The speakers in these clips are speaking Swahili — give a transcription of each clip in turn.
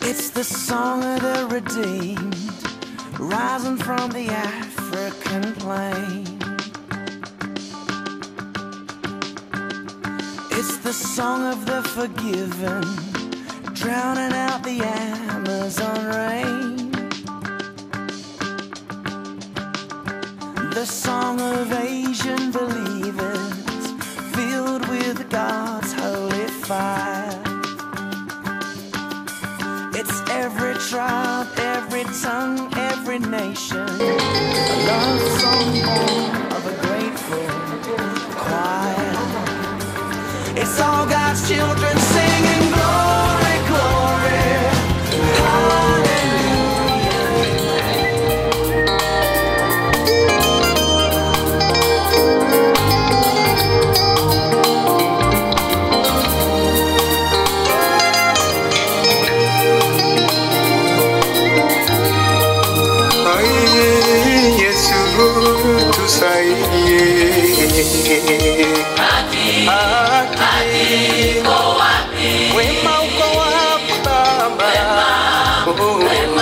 It's the song of the redeemed, rising from the African plain. It's the song of the forgiven, drowning out the Amazon rain. The song of Asian believers, filled with God's holy fire. It's every tribe, every tongue, every nation. A love song born of a grateful choir. It's all God's children singing glory, glory. Hallelujah. Ai, Yesu tusaidie. Haki, wema uko wapi Baba? Oh,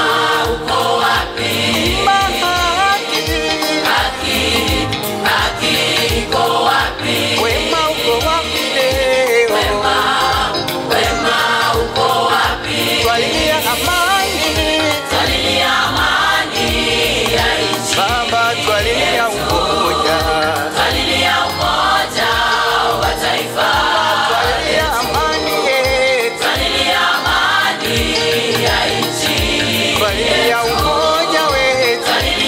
Haki, wema uko wapi leo? Twalia amani, Baba, twalia umoja, twalia amani yetu, twalia umoja wetu.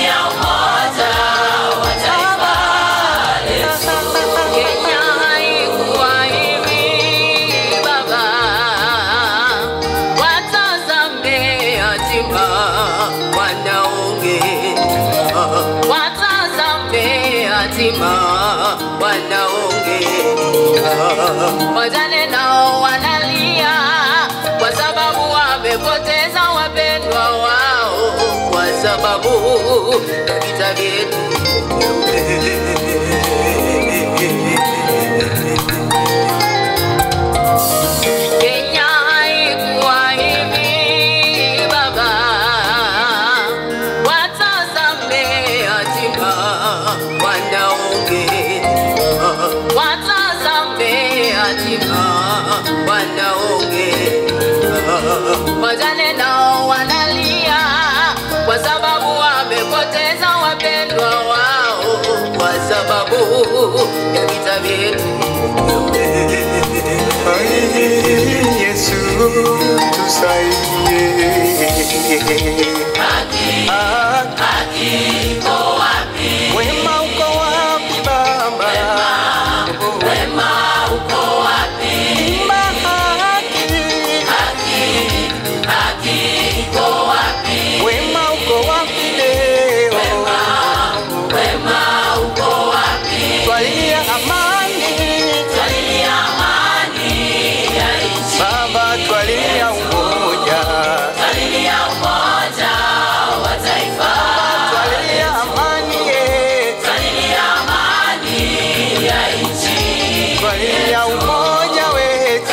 Kenya haikuwa hivi baba, watazame yatima wanaonge, watazame yatima wanaonge, wajane nao wanalia kwa sababu wamepoteza wapendwa wao, kwa sababu ya vita vyetu Kenya haikuwa hivi baba, watazame yatima wanaonge, watazame yatima wanaonge, wajane nao wanalia kwa sababu wamepoteza wapendwa wao, kwa sababu ya vita vyetu. Ai, Yesu tusaidie. Haki, wema uko wapi Baba? Haki, wema uko wapi leo? Twalia amani, Baba, twalia umoja, twalia amani yetu, twalia umoja wetu.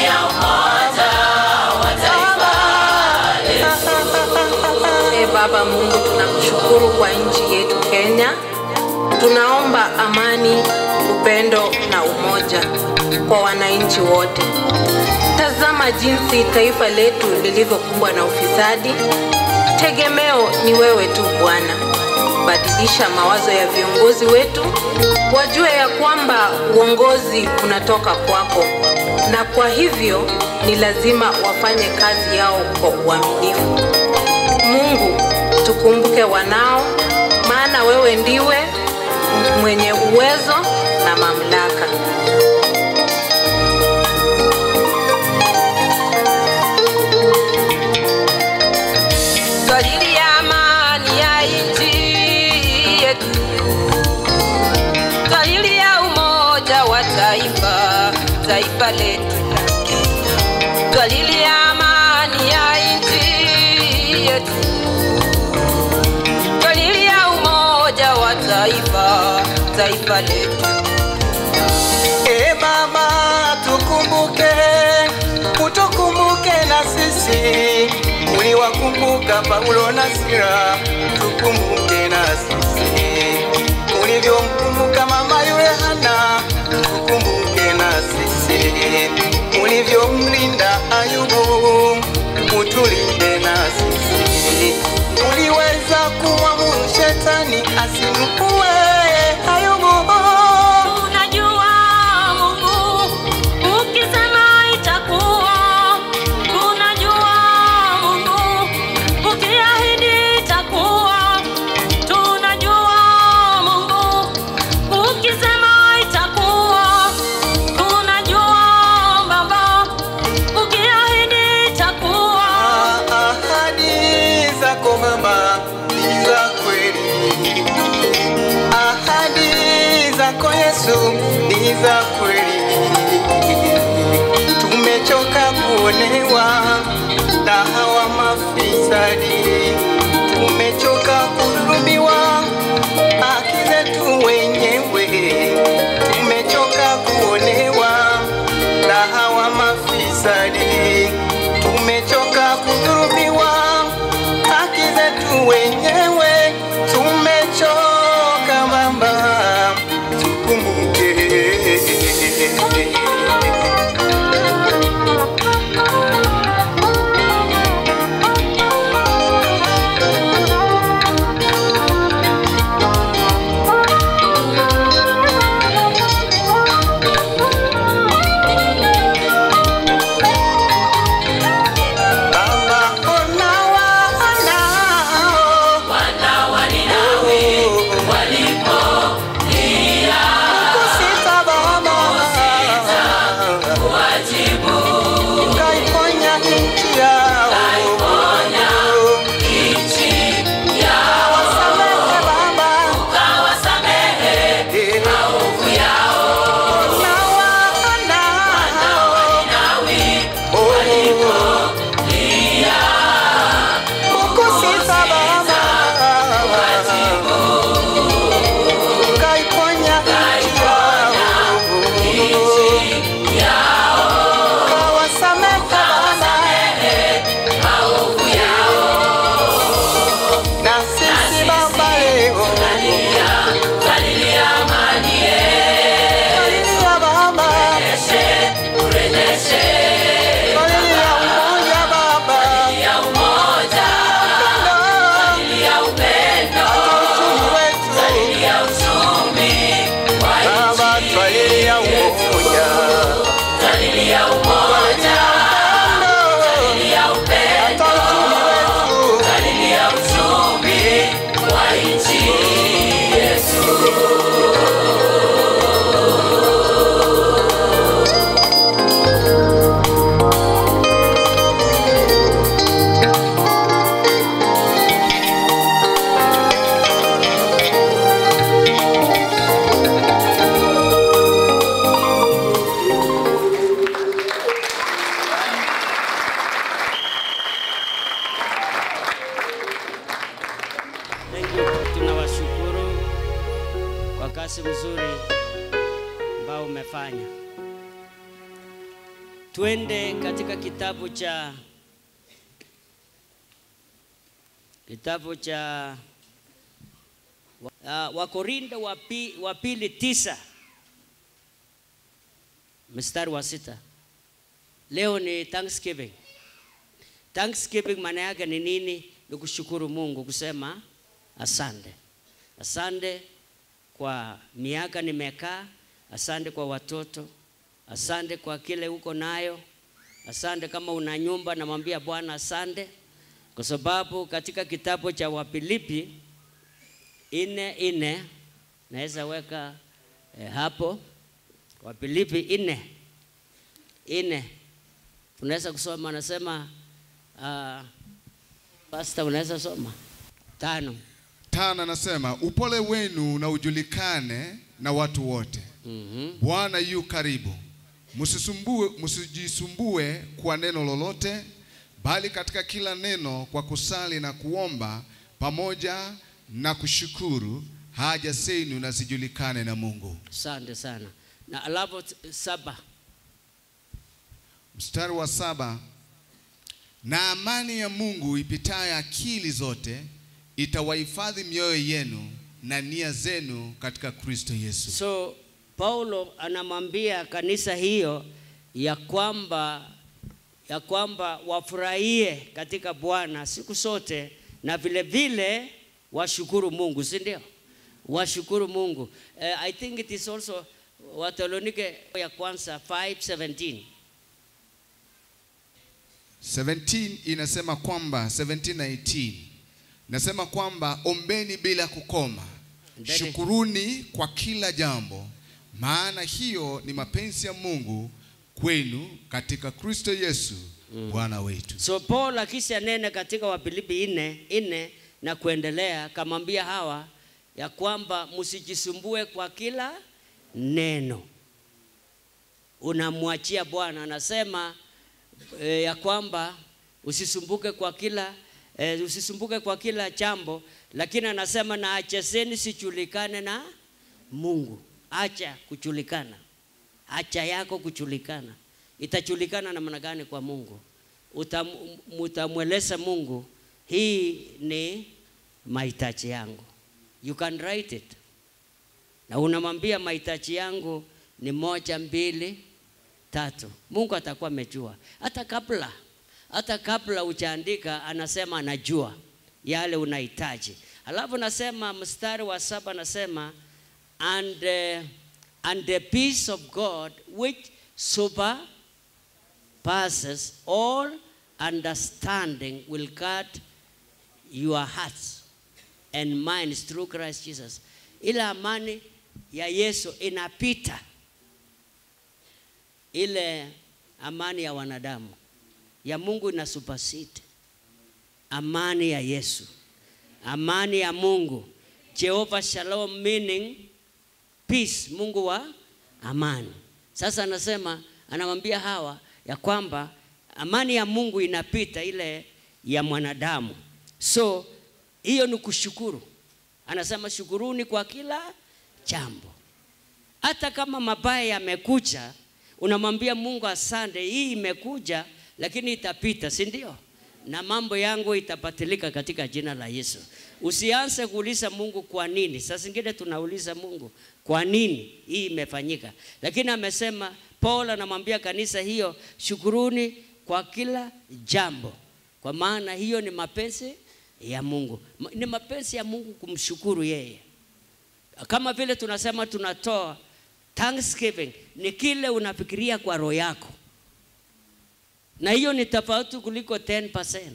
E Baba Mungu, tunakushukuru kwa nchi yetu Kenya. Tunaomba amani, upendo na umoja kwa wananchi wote. Tazama jinsi taifa letu lilivyokumbwa na ufisadi. Tegemeo ni wewe tu Bwana. Badilisha mawazo ya viongozi wetu, wajue ya kwamba uongozi unatoka kwako, na kwa hivyo ni lazima wafanye kazi yao kwa uaminifu. Mungu, tukumbuke wanao, maana wewe ndiwe mwenye uwezo na mamlaka. Twalilia amani ya nchi yetu, twalilia umoja wa taifa, taifa letu twalilia amani ya nchi yetu, twalilia umoja wa taifa, taifa letu. E Baba, tukumbuke, utukumbuke na sisi ulivyomkumbuka Paulo na Sila, tukumbuke na sisi. Ulivyomkumbuka mama yule Hana, tukumbuke na sisi. Ulivyomlinda Ayubu, utulinde na sisi. Uliweza kuamuru shetani asimue Ayubu. Unajua Mungu ukisema itakuwa, tunajua Mungu ukiahidi itakuwa, tunajua Mungu ukisema itakuwa, tunajua Baba ukiahidi itakuwa. Ahadi zako mama ni za kweli, ahadi zako Yesu ni za kweli. Tumechoka kuonewa na hawa mafisadi, tumechoka kudhulumiwa haki zetu wenyewe, tumechoka kuonewa na hawa mafisadi, tumechoka kudhulumiwa haki zetu wenyewe, tumechoka mama, tukumbuke. Baba, ona wanao kusita Baba, ukaiponya nchi yao, ukawasamehe Baba, ona wanao ukusita Baba, ukaiponya nchi yao, ukawasamehe Baba, na sisi Baba leo Talilia Baba, talilia umoja Baba, uchumi wetu Baba, twalilia umoja, twalilia upendo, hata uchumi wetu Thank you. Tunawashukuru kwa kazi mzuri ambao umefanya. Twende katika kitabu cha kitabu cha uh, Wakorinto wa pi- wa pili tisa mstari wa sita. Leo ni Thanksgiving. Thanksgiving maana yake ni nini? Ni kushukuru Mungu, kusema asante. Asante kwa miaka nimekaa, asante kwa watoto, asante kwa kile uko nayo, asante kama una nyumba, namwambia Bwana asante, kwa sababu katika kitabu cha Wafilipi ine ine naweza weka eh, hapo Wafilipi ine ine tunaweza kusoma, anasema uh, Pastor, unaweza soma tano. Tano anasema upole wenu na ujulikane na watu wote. Mhm. Bwana yu karibu. Msisumbue, msijisumbue kwa neno lolote, bali katika kila neno kwa kusali na kuomba pamoja na kushukuru haja zenu na zijulikane na Mungu. Asante sana. Na alafu t- saba. Mstari wa saba, na amani ya Mungu ipitayo akili zote itawahifadhi mioyo yenu na nia zenu katika Kristo Yesu. So Paulo anamwambia kanisa hiyo ya kwamba ya kwamba wafurahie katika Bwana siku zote na vile vile washukuru Mungu, si ndio? Washukuru Mungu. Uh, I think it is also Wathesalonike ya kwanza 5:17. 17 inasema kwamba 17 na 18 nasema kwamba ombeni bila kukoma, Ndani- shukuruni kwa kila jambo, maana hiyo ni mapenzi ya Mungu kwenu katika Kristo Yesu Bwana wetu. So Paul akisha nene katika Wafilipi nne nne na kuendelea, kamwambia hawa ya kwamba msijisumbue kwa kila neno, unamwachia Bwana. Anasema e, ya kwamba usisumbuke kwa kila e, usisumbuke kwa kila jambo, lakini anasema na achezeni sijulikane na Mungu. Acha kujulikana, acha yako kujulikana. Itajulikana namna gani kwa Mungu? Utam, utamweleza Mungu, hii ni mahitaji yangu. You can write it, na unamwambia mahitaji yangu ni moja, mbili, tatu. Mungu atakuwa amejua hata kabla hata kabla hujaandika, anasema anajua yale unahitaji. Alafu nasema mstari wa saba nasema and, uh, and the peace of God which surpasses all understanding will guard your hearts and minds through Christ Jesus. Ile amani ya Yesu inapita ile amani ya wanadamu ya Mungu ina supersede amani ya Yesu, amani ya Mungu, Jehovah Shalom, meaning peace, Mungu wa amani. Sasa anasema anamwambia hawa ya kwamba amani ya Mungu inapita ile ya mwanadamu, so hiyo ni kushukuru. Anasema shukuruni kwa kila jambo, hata kama mabaya yamekuja, unamwambia Mungu asante, hii imekuja lakini itapita, si ndio? Na mambo yangu itapatilika katika jina la Yesu. Usianze kuuliza Mungu kwa nini. Saa zingine tunauliza Mungu kwa nini hii imefanyika, lakini amesema Paul anamwambia kanisa hiyo, shukuruni kwa kila jambo, kwa maana hiyo ni mapenzi ya Mungu. Ma- Ni mapenzi ya Mungu kumshukuru yeye, kama vile tunasema tunatoa thanksgiving, ni kile unafikiria kwa roho yako na hiyo ni tofauti kuliko 10%.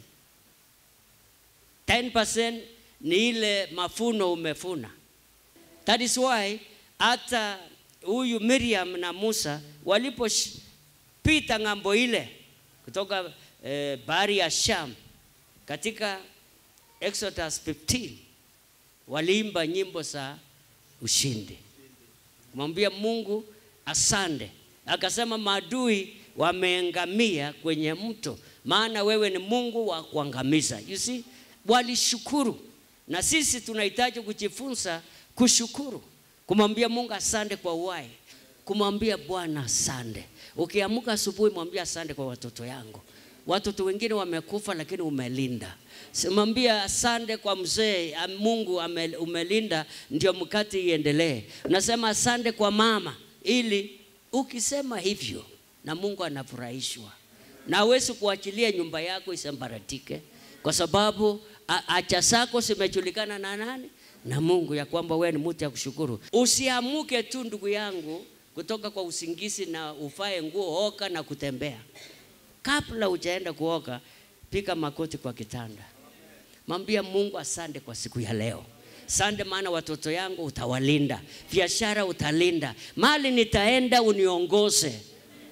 10% ni ile mafuno umefuna. That is why hata huyu Miriam na Musa walipopita ng'ambo ile kutoka eh, bahari ya Sham katika Exodus 15 waliimba nyimbo za ushindi kumwambia Mungu asante. Akasema maadui wameangamia kwenye mto, maana wewe ni Mungu wa kuangamiza. You see, walishukuru, na sisi tunahitaji kujifunza kushukuru, kumwambia Mungu asante kwa uhai, kumwambia Bwana asante. Ukiamka asubuhi, mwambie asante kwa watoto yangu. Watoto wengine wamekufa, lakini umelinda. Simwambia asante kwa mzee, am- Mungu ame- umelinda, ndio mkate iendelee. Unasema asante kwa mama, ili ukisema hivyo na Mungu anafurahishwa, na hawezi kuachilia nyumba yako isambaratike, kwa sababu a- acha zako zimejulikana na nani? Na Mungu, ya kwamba wewe ni mtu ya kushukuru. Usiamuke tu ndugu yangu kutoka kwa usingizi na ufae nguo, oka na kutembea. Kabla hujaenda kuoga, piga makoti kwa kitanda, mwambia Mungu asante kwa siku ya leo. Sande maana watoto yangu utawalinda, biashara utalinda, mali nitaenda uniongoze.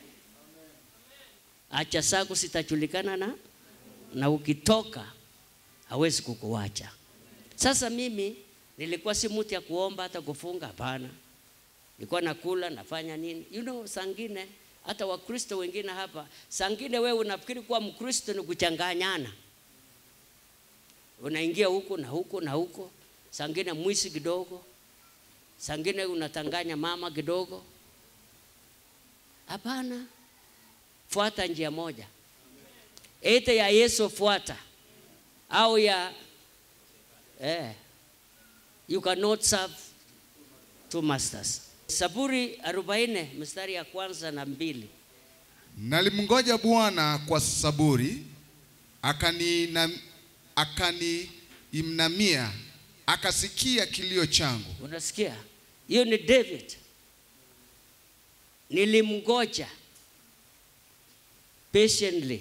Acha zako sitajulikana na na ukitoka hawezi kukuacha. Sasa mimi nilikuwa si mtu ya kuomba hata kufunga, hapana. Nilikuwa nakula nafanya nini, you know, sangine hata Wakristo wengine hapa, sangine wewe unafikiri kuwa Mkristo ni kuchanganyana, unaingia huku na huku na huko, sangine mwisi kidogo, sangine unatanganya mama kidogo. Hapana, fuata njia moja. ete ya Yesu fuata au ya eh, you cannot serve two masters. Saburi 40 mstari ya kwanza na mbili. Nalimngoja Bwana kwa saburi, akaniinam- akaniinamia, akasikia kilio changu. Unasikia? Hiyo ni David. Nilimgoja patiently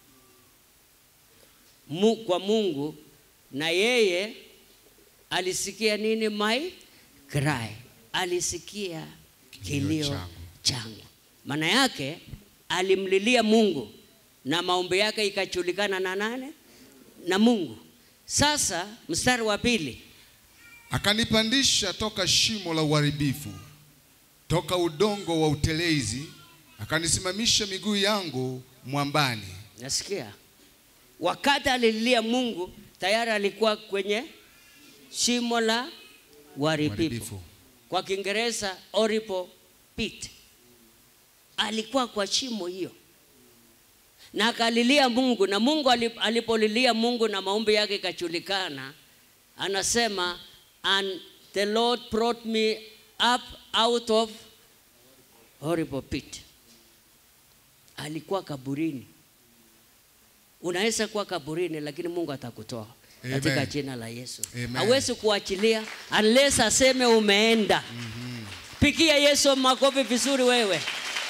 mu, kwa Mungu na yeye alisikia nini? My cry, alisikia Kilio kilio changu. changu. Maana yake alimlilia Mungu na maombi yake ikajulikana na nane? Na Mungu. Sasa mstari wa pili Akanipandisha toka shimo la uharibifu, toka udongo wa utelezi, akanisimamisha miguu yangu mwambani. Nasikia wakati alililia Mungu tayari alikuwa kwenye shimo la uharibifu, Uharibifu. kwa Kiingereza horrible pit. Alikuwa kwa shimo hiyo na akalilia Mungu, na Mungu alip- alipolilia Mungu na maombi yake ikajulikana, anasema and the Lord brought me up out of horrible pit. Alikuwa kaburini. Unaweza kuwa kaburini, lakini Mungu atakutoa katika Amen. jina la Yesu. Amen. Hawezi kuachilia unless aseme umeenda. Pigia Yesu makofi vizuri wewe.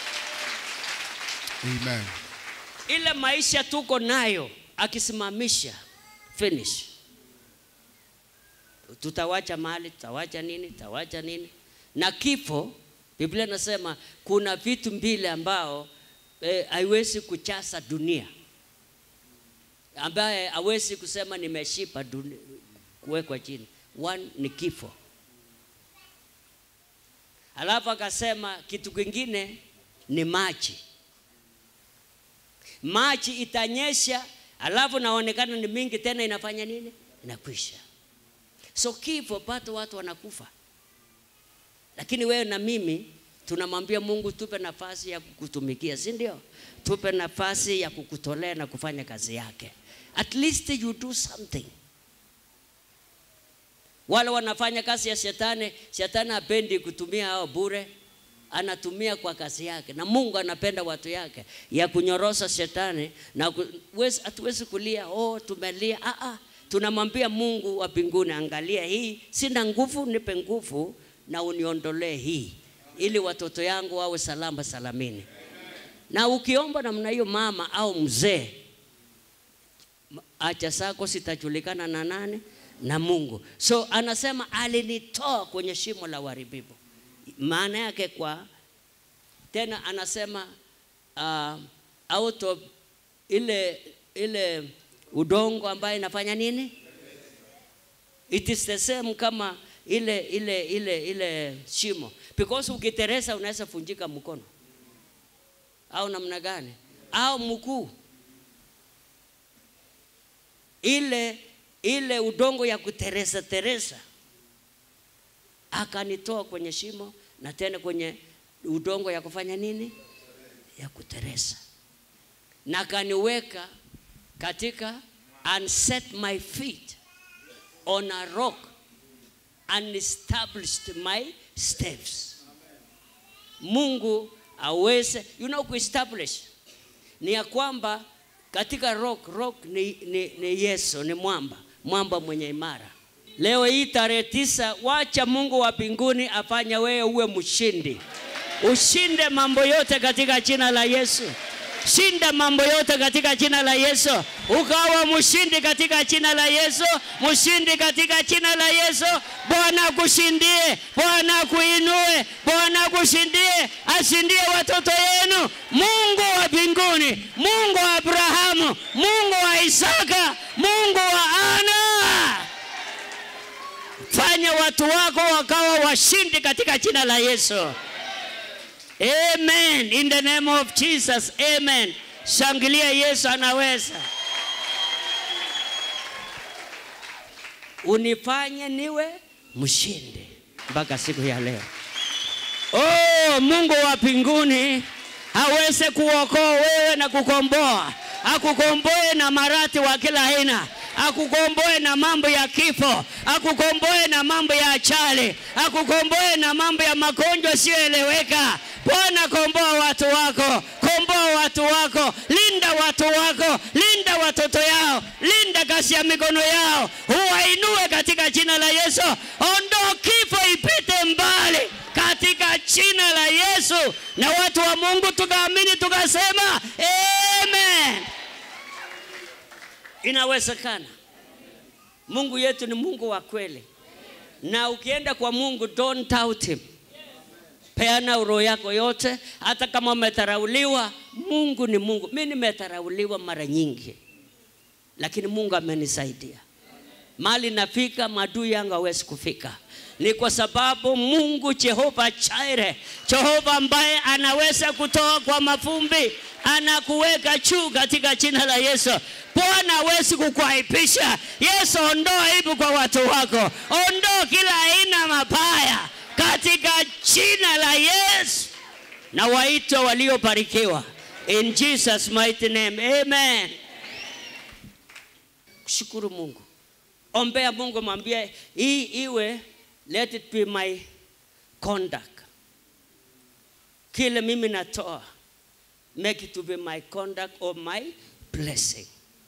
Amen. ile maisha tuko nayo akisimamisha finish tutawacha mali tutawacha nini tutawacha nini na kifo biblia inasema kuna vitu mbili ambao eh, haiwezi kuchasa dunia ambaye hawezi kusema nimeshipa duni- kuwekwa chini one ni kifo alafu akasema kitu kingine ni maji maji itanyesha, alafu naonekana ni mingi tena, inafanya nini? Inakwisha. So kifo, bado watu wanakufa, lakini wewe na mimi tunamwambia Mungu, tupe nafasi ya kukutumikia, si ndio? Tupe nafasi ya kukutolea na kufanya kazi yake, at least you do something. Wale wanafanya kazi ya shetani, shetani hapendi kutumia hao bure, anatumia kwa kazi yake, na Mungu anapenda watu yake ya kunyorosha shetani na ku- wezi- hatuwezi kulia oh, tumelia. Ah, ah. Tunamwambia Mungu wa mbinguni, angalia hii, sina nguvu, nipe nguvu na uniondolee hii, ili watoto yangu wawe salama salamini. Na ukiomba namna hiyo, mama au mzee, haja zako zitajulikana na nane na Mungu. So anasema alinitoa kwenye shimo la uharibifu. Maana yake kwa tena anasema uh, out of ile ile udongo ambayo inafanya nini? It is the same kama ile ile ile ile shimo, because ukiteresa unaweza funjika mkono au namna gani au mguu ile ile udongo ya kuteresa teresa akanitoa kwenye shimo na tena kwenye udongo ya kufanya nini ya kuteresa na akaniweka katika and set my feet on a rock and established my steps mungu aweze you know kuestablish ni ya kwamba katika rock rock ni, ni, ni yesu ni mwamba mwamba mwenye imara leo hii tarehe tisa wacha mungu wa mbinguni afanye wewe uwe mshindi ushinde mambo yote katika jina la yesu shinda mambo yote katika jina la yesu ukawa mshindi katika jina la yesu mshindi katika jina la yesu bwana akushindie bwana akuinue bwana akushindie ashindie watoto yenu mungu wa mbinguni mungu wa abrahamu mungu wa isaka mungu wa ana fanya watu wako wakawa washindi katika jina la yesu Amen. In the name of Jesus. Amen. Shangilia Yesu anaweza. Unifanye niwe mshindi mpaka siku ya leo. Oh, Mungu wa mbinguni aweze kuokoa wewe na kukomboa akukomboe na marati wa kila aina, akukomboe na mambo ya kifo, akukomboe na mambo ya achali, akukomboe na mambo ya magonjwa siyoeleweka. Bwana, komboa watu wako, komboa watu wako, linda watu wako, linda watoto yao, linda kazi ya mikono yao, uwainue katika jina la Yesu. Ondoa kifo ipite mbali katika jina la Yesu. Na watu wa Mungu tukaamini tukasema amen. Inawezekana. Mungu yetu ni Mungu wa kweli, na ukienda kwa Mungu don't doubt him. Peana roho yako yote, hata kama umetharauliwa. Mungu ni Mungu. Mimi nimetharauliwa mara nyingi, lakini Mungu amenisaidia. Mali nafika, maadui yangu hawezi kufika ni kwa sababu Mungu Jehova Chaire, Jehova ambaye anaweza kutoa kwa mafumbi, anakuweka juu katika jina la Yesu. Bwana hawezi kukuaibisha. Yesu, ondoa aibu kwa watu wako, ondoa kila aina mabaya katika jina la Yesu, na waitwa waliobarikiwa in Jesus mighty name, amen. Shukuru Mungu, ombea Mungu, mwambie hii iwe let it be my conduct. Kile mimi natoa, make it to be my conduct or my blessing.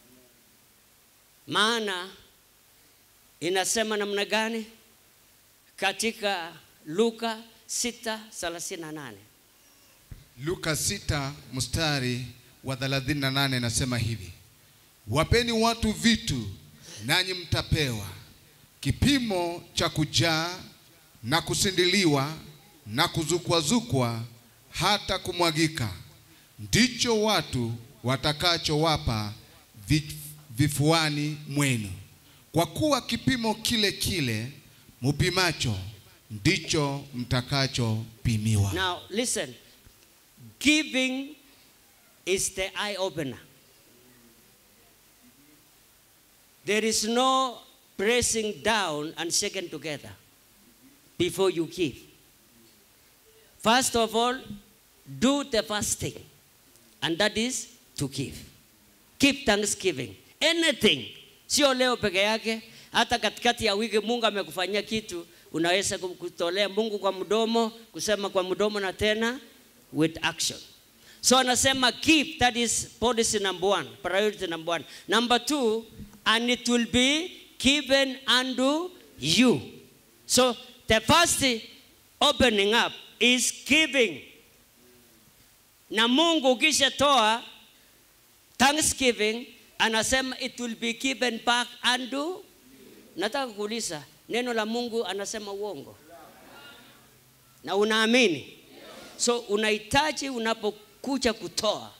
Maana inasema namna gani katika Luka 6:38 Luka 6 mstari wa 38 nasema hivi, wapeni watu vitu nanyi mtapewa, kipimo cha kujaa na kusindiliwa na kuzukwazukwa hata kumwagika, ndicho watu watakachowapa vi- vifuani mwenu, kwa kuwa kipimo kile kile mupimacho ndicho mtakachopimiwa. Now listen, giving is the eye opener. There is no pressing down and shaking together before you give. First of all, do the first thing, and that is to give. Keep thanksgiving. Anything, sio leo peke yake, hata katikati ya wiki Mungu amekufanyia kitu, unaweza kutolea Mungu kwa mdomo, kusema kwa mdomo na tena with action. So anasema give, that is policy number one, priority number one. Number two, and it will be given unto you. So the first opening up is giving. Na Mungu ukishatoa thanksgiving, anasema it will be given back unto. Nataka kuuliza, neno la Mungu anasema uongo? Na unaamini? So unahitaji unapokuja kutoa,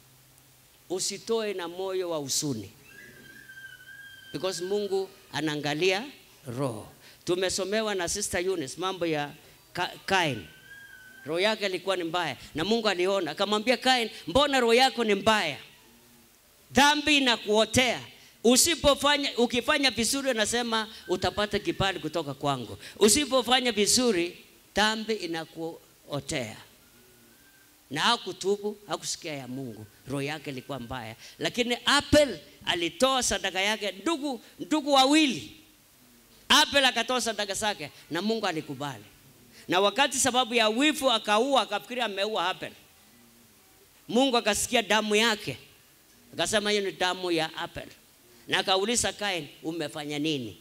usitoe na moyo wa huzuni, because Mungu anaangalia roho. Tumesomewa na Sister Eunice mambo ya Ka- Kain. Roho yake ilikuwa ni mbaya, na Mungu aliona akamwambia Kain, mbona roho yako ni mbaya? Dhambi inakuotea. Usipofanya, ukifanya vizuri, anasema utapata kibali kutoka kwangu. Usipofanya vizuri, dhambi inakuotea na hakutubu, hakusikia ya Mungu, roho yake ilikuwa mbaya. Lakini Abel alitoa sadaka yake, ndugu ndugu wawili. Abel akatoa sadaka zake na Mungu alikubali, na wakati sababu ya wivu akaua, akafikiri ameua Abel. Mungu akasikia damu yake, akasema hiyo ni damu ya Abel, na akauliza Kain, umefanya nini?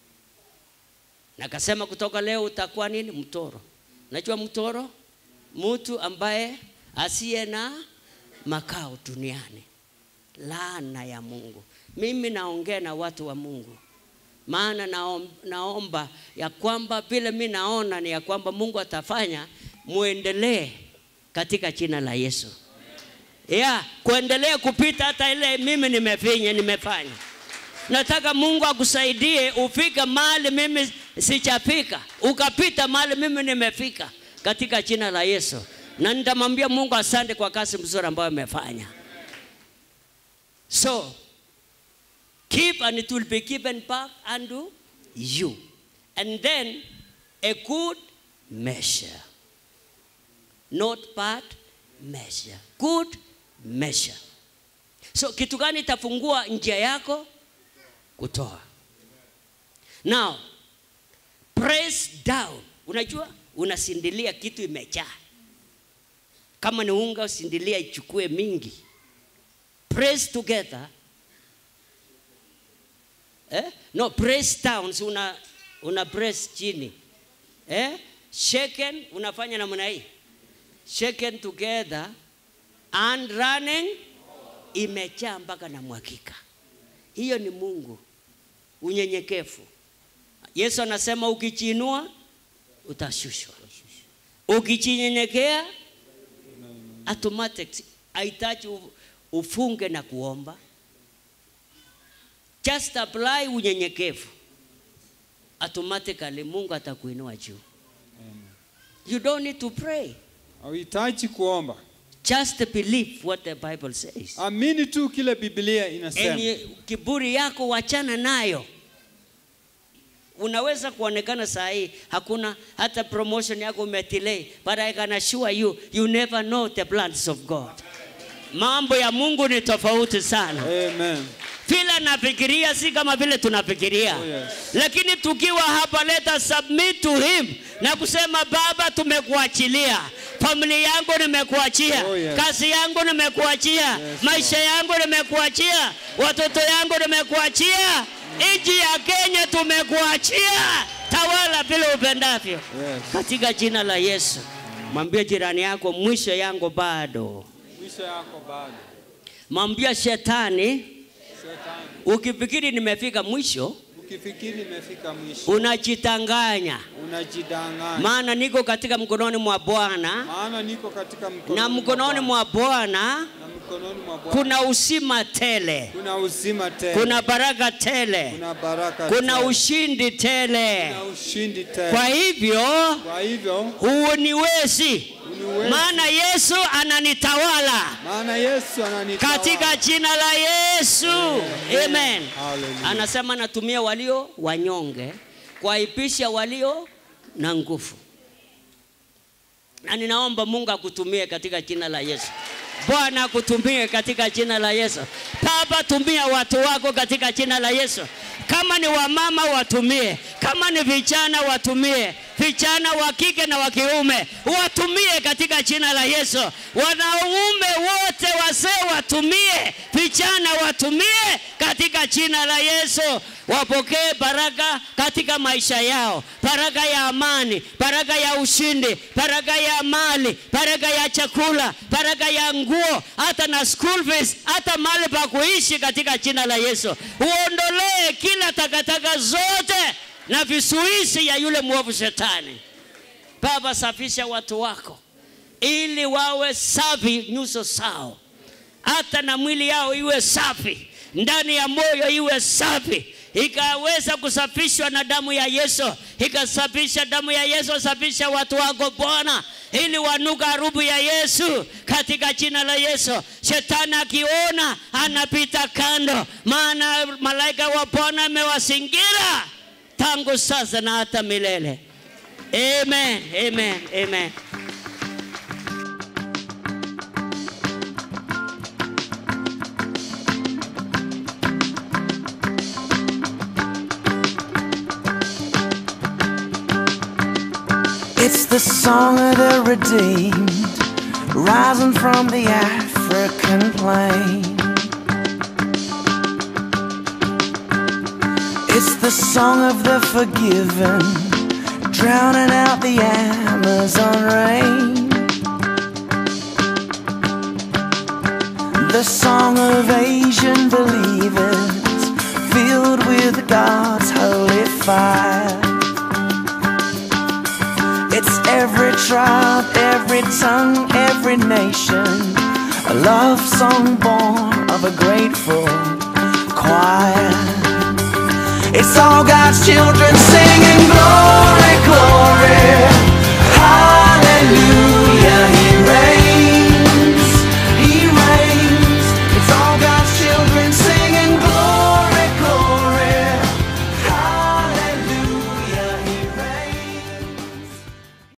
Na akasema kutoka leo utakuwa nini? Mtoro. Najua mtoro, mtu ambaye asiye na makao duniani, laana ya Mungu. Mimi naongea na watu wa Mungu, maana naom, naomba ya kwamba vile mi naona ni ya kwamba Mungu atafanya, muendelee katika jina la Yesu ya kuendelea kupita hata ile mimi nimefinya nimefanya. Nataka Mungu akusaidie ufike mahali mimi sijafika, ukapita mahali mimi nimefika katika jina la Yesu, na nitamwambia Mungu asante kwa kazi mzuri ambayo amefanya. So keep and it will be given back unto you, and then a good measure, not bad measure, good measure. so kitu gani itafungua njia yako kutoa now press down unajua unasindilia kitu imejaa kama ni unga usindilia ichukue mingi press together eh? no press down si una, una press chini eh? shaken unafanya namna hii shaken together and running imejaa mpaka na mwakika hiyo ni mungu unyenyekevu yesu anasema ukichiinua utashushwa ukichinyenyekea automatic haitaji u- ufunge na kuomba just apply unyenyekevu automatically mungu atakuinua juu you don't need to pray hauhitaji kuomba just believe what the bible says amini tu kile biblia inasema Enye kiburi yako wachana nayo unaweza kuonekana saa hii hakuna hata promotion yako umedelay but I can assure you you never know the plans of God mambo ya Mungu ni tofauti sana Amen. vile nafikiria si kama vile tunafikiria Oh, yes. lakini tukiwa hapa let us submit to him na kusema baba tumekuachilia familia yangu nimekuachia Oh, yes. kazi yangu nimekuachia Yes, maisha yangu nimekuachia watoto yangu nimekuachia nchi ya kenya tumekuachia tawala vile upendavyo Yes. katika jina la yesu mwambie jirani yako mwisho yangu bado mwisho yako bado mwambie shetani shetani ukifikiri nimefika mwisho ukifikiri imefika mwisho unajitanganya unajidanganya maana niko katika mkononi mwa bwana maana niko katika mkononi na mkononi Bwana. mwa bwana na mkononi mwa Bwana kuna usima tele kuna uzima tele kuna baraka tele kuna baraka kuna tele. ushindi tele kuna ushindi tele kwa hivyo kwa hivyo huuniwezi uniwezi. maana yesu ananitawala maana Yesu ananitawala katika jina la yesu amen Hallelujah. anasema natumia walio wanyonge kuwaipisha walio na nguvu na ninaomba mungu akutumie katika jina la yesu bwana akutumie katika jina la yesu baba tumia watu wako katika jina la yesu kama ni wamama watumie kama ni vijana watumie vijana wa kike na wa kiume watumie katika jina la yesu wanaume wote wazee watumie vijana watumie katika jina la yesu wapokee baraka katika maisha yao baraka ya amani baraka ya ushindi baraka ya mali baraka ya chakula baraka ya nguo hata na school fees hata mali pa kuishi katika jina la yesu uondolee kila takataka zote na visuisi ya yule mwovu shetani baba safisha watu wako ili wawe safi nyuso zao hata na mwili yao iwe safi ndani ya moyo iwe safi ikaweza kusafishwa na damu ya yesu ikasafisha damu ya yesu safisha watu wako bwana ili wanuka harufu ya yesu katika jina la yesu shetani akiona anapita kando maana malaika wa bwana amewazingira tangu sasa na hata milele amen amen amen It's the song of the redeemed, rising from the African plain. It's the song of the forgiven, drowning out the Amazon rain. The song of Asian believers, filled with God's holy fire. It's every tribe, every tongue, every nation. A love song born of a grateful choir. It's all God's children singing glory, glory, hallelujah.